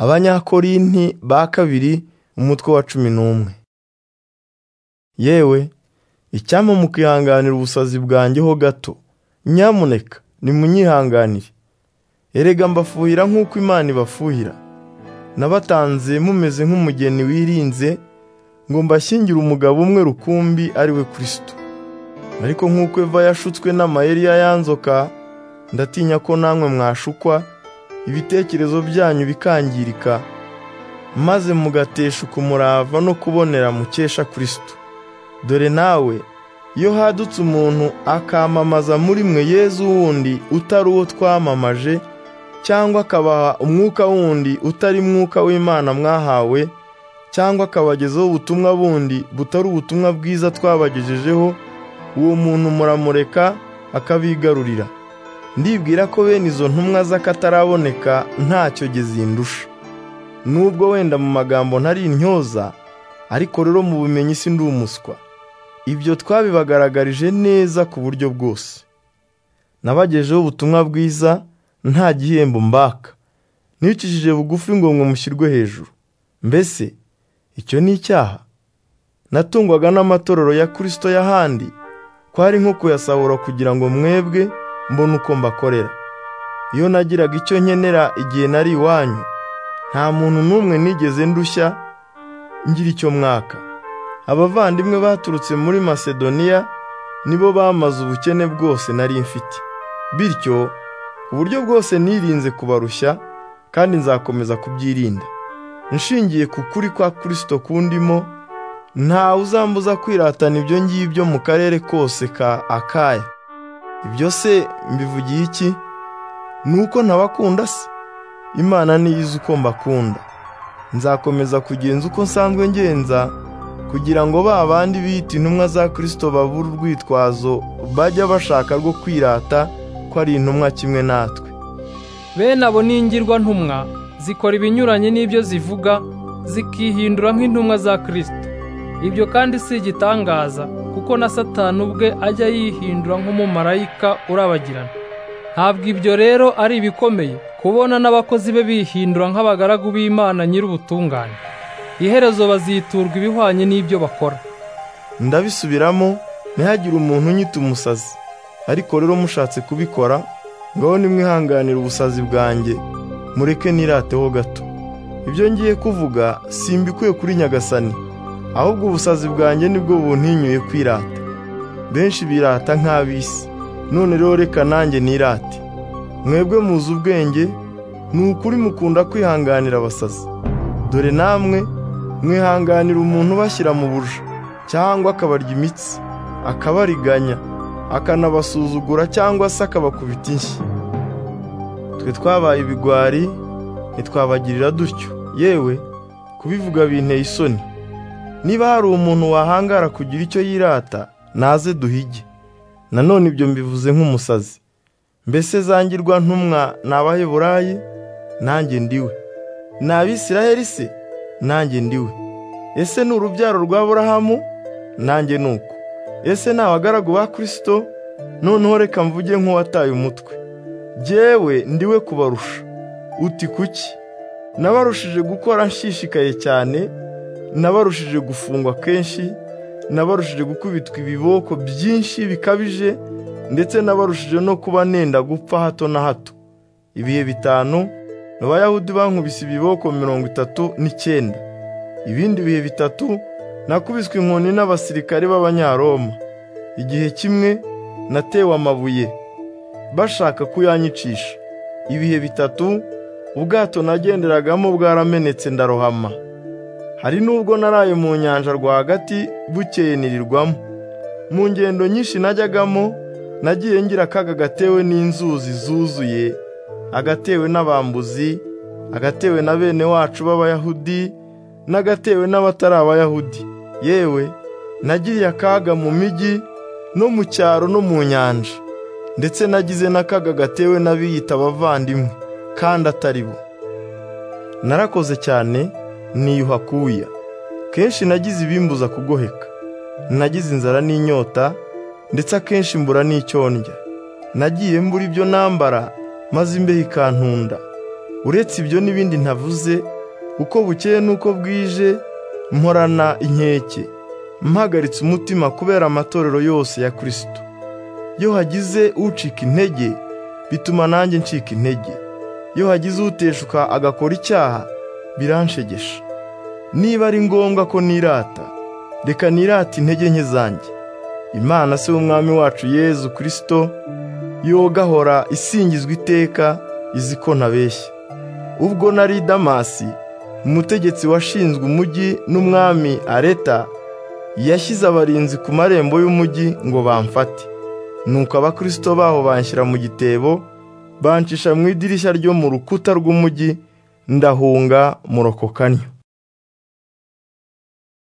abanyakorinti ba kabiri umutwe wa cumi n'umwe yewe icyampa mukihanganira ubusazi bwanjye ho gato nyamuneka nimunyihanganire erega mbafuhira nk'uko imana ibafuhira nabatanze mumeze nk'umugeni wirinze ngo mbashyingire umugabo umwe rukumbi ari we kirisito ariko nk'uko eva yashutswe n'amayeri y'ayanzoka ndatinya ko namwe mwashukwa ibitekerezo byanyu bikangirika maze mugateshuka umurava no kubonera mukesha kirisito dore nawe iyo hadutse umuntu akamamaza muri mwe yezu wundi utari uwo twamamaje cyangwa akabaha umwuka wundi utari mwuka w'imana mwahawe cyangwa akabagezaho ubutumwa bundi butari ubutumwa bwiza twabagejejeho uwo muntu muramureka akabigarurira ndibwira ko bene izo ntumwa z'akataraboneka ntacyo gezindusha nubwo wenda mu magambo ntari intyoza ariko rero mu bumenyi si ndi umuswa ibyo twabibagaragarije neza ku buryo bwose nabagejeho ubutumwa bwiza nta gihembo mbaka nicishije bugufi ngo mushyirwe hejuru mbese icyo ni icyaha natungwaga n'amatorero ya kirisito y'ahandi kwari nko kuyasahura kugira ngo mwebwe mbone uko mbakorera iyo nagiraga icyo nkenera igihe nari iwanyu nta muntu n'umwe nigeze ndushya ngira icyo mwaka abavandimwe baturutse muri masedoniya nibo bamaze ubukene bwose nari mfite bityo ku buryo bwose nirinze kubarushya kandi nzakomeza kubyirinda nshingiye ku kuri kwa kirisito kundimo ntawe uzambuza kwiratana ibyo ngibyo mu karere kose ka akaya ibyo se mbivugiye iki ni uko ntabakunda se imana niyo izi uko mbakunda nzakomeza kugenza uko nsanzwe ngenza kugira ngo ba bandi bita intumwa za kirisito babura urwitwazo bajya bashaka rwo kwirata ko ari intumwa kimwe natwe bene abo ni ingirwantumwa zikora ibinyuranye n'ibyo zivuga zikihindura nk'intumwa za kirisito ibyo kandi si igitangaza kuko na satani ubwe ajya yihindura nk'umumarayika urabagirana ntabwo ibyo rero ari ibikomeye kubona n'abakozi be bihindura nk'abagaragu b'imana nyir'ubutungane iherezo baziturwa ibihwanye n'ibyo bakora ndabisubiramo ntihagire umuntu unyita umusazi ariko rero mushatse kubikora ngaho nimwihanganire ubusazi bwanjye mureke nirateho gato ibyo ngiye kuvuga simbikuye kuri nyagasani ahubwo ubusazi bwanjye nibwo buntinyuye kwirata benshi birata nk'ab'isi none rero reka nanjye nirate mwebwe muzi ubwenge ni ukuri mukunda kwihanganira abasazi dore namwe mwihanganira umuntu ubashyira mu buja cyangwa akabarya imitsi akabariganya akanabasuzugura cyangwa se akabakubita inshyi twe twabaye ibigwari ntitwabagirira dutyo yewe kubivuga binteye isoni niba hari umuntu wahangara kugira icyo yirata naze duhige nanone ibyo mbivuze nk'umusazi mbese zangirwa ntumwa ni abaheburayi nanjye ndiwe ni abisiraheli se nanjye ndiwe ese ni urubyaro rwa burahamu nanjye ni uko ese ni abagaragu ba kirisito noneho reka mvuge nk'uwataye umutwe jyewe ndiwe kubarusha uti kuki nabarushije gukora nshishikaye cyane nabarushije gufungwa kenshi nabarushije gukubitwa ibiboko byinshi bikabije ndetse nabarushije no kuba nenda gupfa hato na hato ibihe bitanu abayahudi bankubise ibiboko mirongo itatu n'icyenda ibindi bihe bitatu nakubiswe inkoni n'abasirikare b'abanyaroma igihe kimwe natewe amabuye bashaka kuyanyicisha ibihe bitatu ubwato nagenderagamo bwaramenetse ndarohama hari n'ubwo naraye mu nyanja rwagati bukeye nirirwamo mu ngendo nyinshi najyagamo nagiye ngira akaga gatewe n'inzuzi zuzuye agatewe n'abambuzi agatewe na bene wacu b'abayahudi n'agatewe n'abatari abayahudi yewe nagiriye akaga mu mijyi no mu cyaro no mu nyanja ndetse nagize n'akaga gatewe n'abiyita abavandimwe kandi atari bo narakoze cyane niyuha kuya kenshi nagize ibimbuza kugoheka nagize inzara n'inyota ndetse akenshi mbura n'icyo ndya nagiye mbura ibyo nambara maze imbeho ikantunda uretse ibyo n'ibindi ntavuze uko bukeye n'uko bwije mporana inkeke mpagaritse umutima kubera amatorero yose ya kirisito iyo hagize ucika intege bituma nanjye ncika intege iyo hagize uteshuka agakora icyaha biranshegesha niba ari ngombwa ko nirata reka nirata intege nke zanjye imana se w'umwami wacu yezu kirisito yogahora isingizwa iteka izi ko ntabeshya ubwo nari damasi umutegetsi washinzwe umujyi n'umwami areta yashyize abarinzi ku marembo y'umujyi ngo bamfate nuko abakirisito baho banshyira mu gitebo bancisha mu idirishya ryo mu rukuta rw'umujyi ndahunga murokokanya